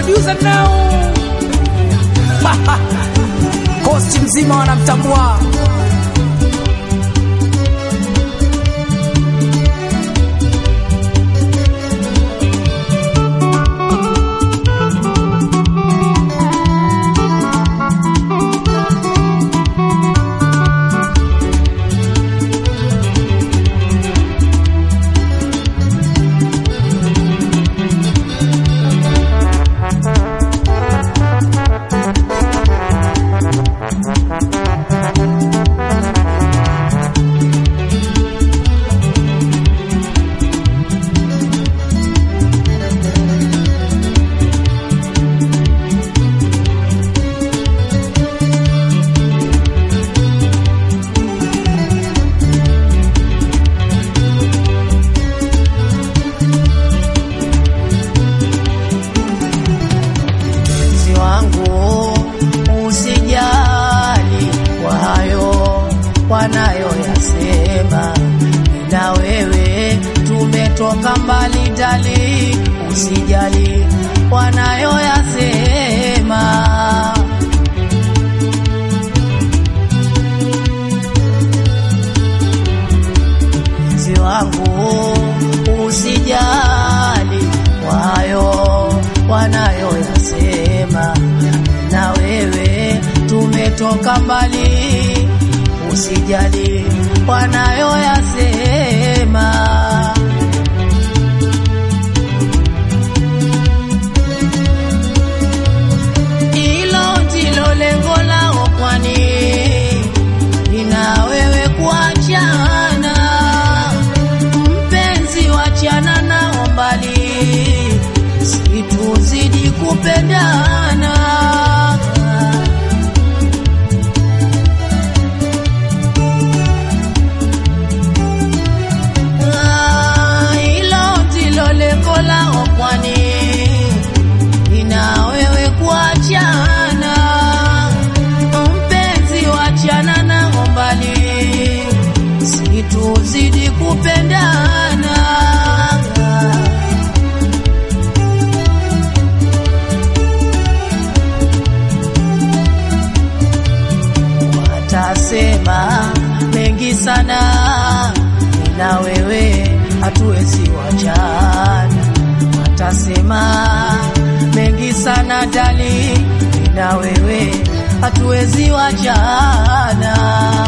producer now kosti mzima wanamtambua mpenzi wangu usijali kwa hayo wanayoyasema na wewe tumetoka mbali dali usijali wanayoyasema mpenzi wangu usijali kwa hayo wanayoyasema na wewe tumetoka mbali usijali wanayoyasema hilo ndilo lengo lao kwani ina wewe kuachana mpenzi wachana nao mbali situzidi kupendana Ah, hilo ndilo lengo lao kwani ina wewe kuachana mpenzi wachana nao mbali situzidi kupendana watasema mengi sana na wewe hatuwezi wachana watasema mengi sana dali na wewe hatuwezi wachana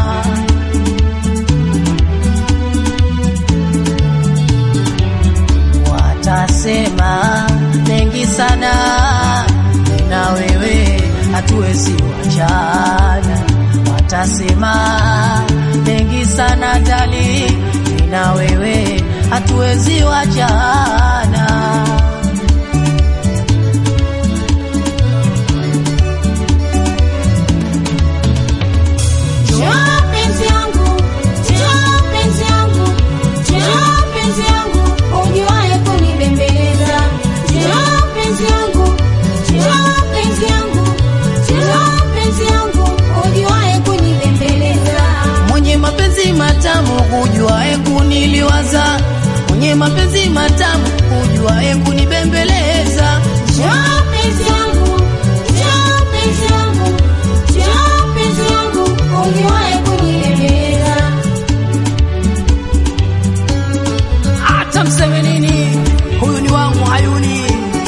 watasema mengi sana na wewe hatuwezi wachana watasema mengi sana dali na wewe hatuwezi wachana Njoo penzi yangu, njoo penzi yangu, njoo penzi yangu, ujuaye kunibembeleza. Njoo penzi yangu, njoo penzi yangu, njoo penzi yangu, ujuaye kunibembeleza. mwenye mapenzi matamu hujuae kuniliwaza mwenye mapenzi matamu hujuae kunibembeleza Njoo penzi yangu, njoo penzi yangu, njoo penzi yangu, ujuaye kunibembeleza. hata mseme nini huyu ni wangu hayuni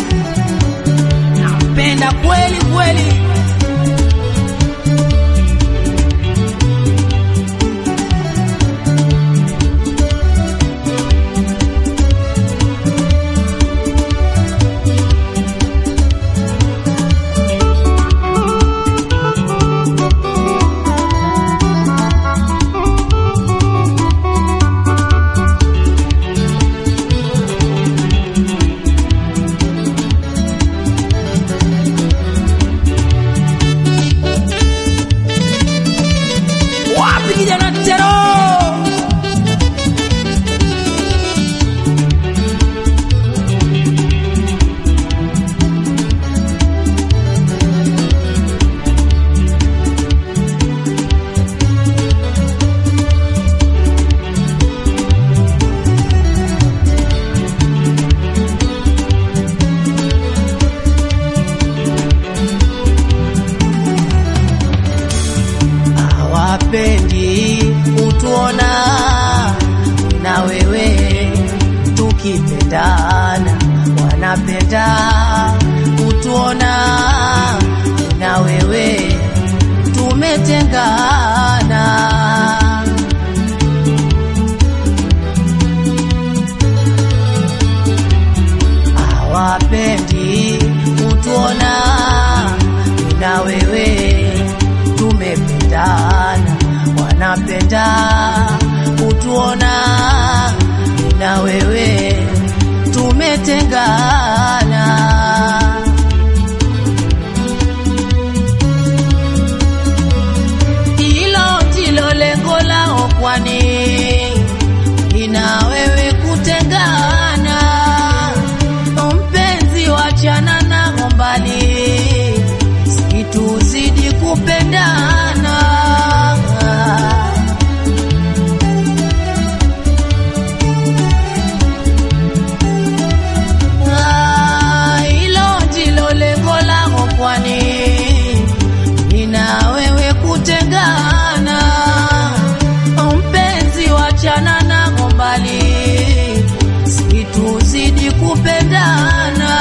nampenda kweli kweli wanapenda kutuona na wewe tumetengana. Hawapendi kutuona na wewe tumependana, wanapenda kutuona na wewe tumetengana. Hilo ndilo lengo lao, kwani ina wewe kutengana. Mpenzi, wachana nao mbali, situzidi kupendana. Ah, Hilo ndilo lengo lao, kwani nina wewe kutengana. Mpenzi, wachana nao mbali, situzidi kupendana.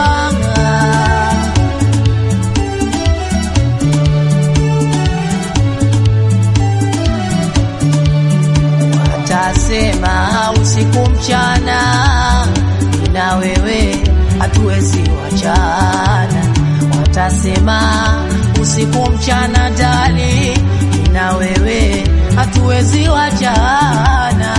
Watasema usiku mchana, na wewe hatuwezi wachana. Watasema usiku mchana, dali, na wewe hatuwezi wachana.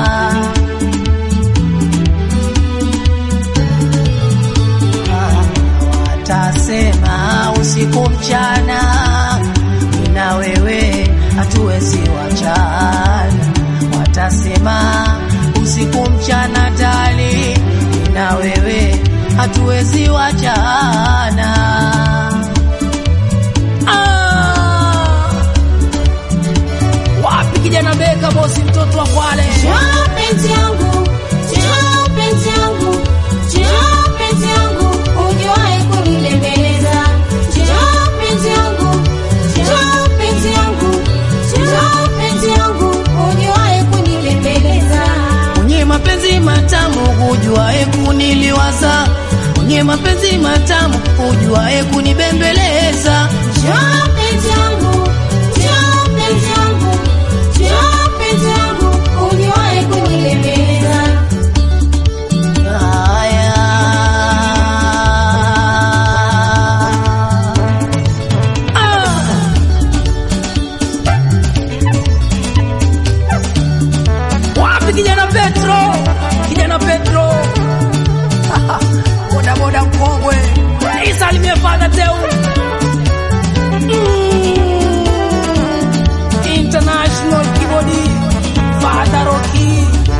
Watasema usiku mchana, na wewe hatuwezi wachana. Watasema usiku mchana, dali, na wewe hatuwezi wachana. Ah! Wapi kijana Beka, bosi mtoto wa Kwale? Njoo penzi yangu, njoo penzi yangu, njoo penzi yangu, ujuae kunibembeleza. Njoo penzi yangu, njoo penzi yangu, njoo penzi yangu, ujuae kunibembeleza. Mwenye mapenzi matamu hujuae kuniliwaza, mwenye mapenzi matamu hujuae kunibembeleza. Njoo penzi yangu, njoo penzi yangu, njoo penzi yangu, ujuae kunibembeleza. Haya. Ah. Wapi kijana Petro? Kijana Petro. Boda boda mkongwe. Isalimie Father Teu. Mm. International keyboard. Father Rocky.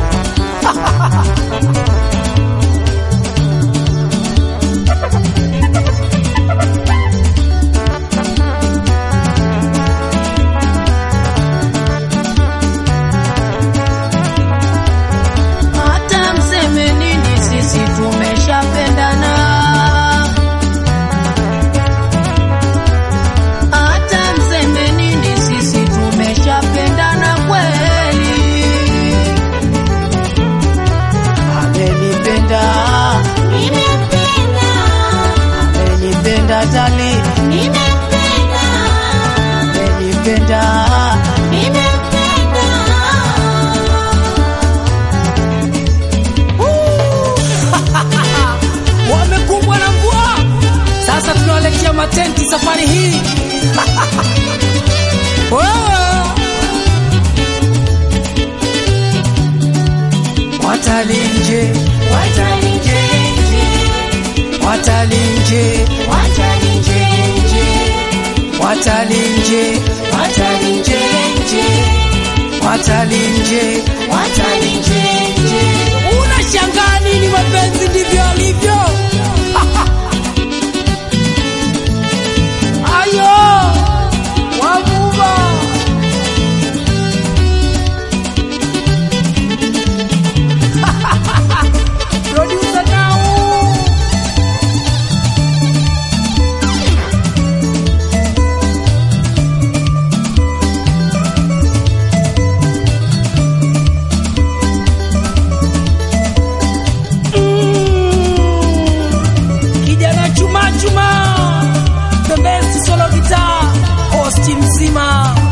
hata mseme nini, sisi tumeshapendana. Hata mseme nini, sisi tumeshapendana kweli. Amenipenda, Nimempenda, amenipenda tali, nimempenda, amenipenda nimempenda. wamekumbwa na mvua. Sasa tunaelekea matenti safari hii. Wewe, watalinje, Watalinje, watalinje, watalinje, watalinje, watalinje, watalinje, watalinje. unashangaa nini? Mapenzi ndivyo alivyo. Ayo wavuva producer now Juma, the best solo guitar, host mzima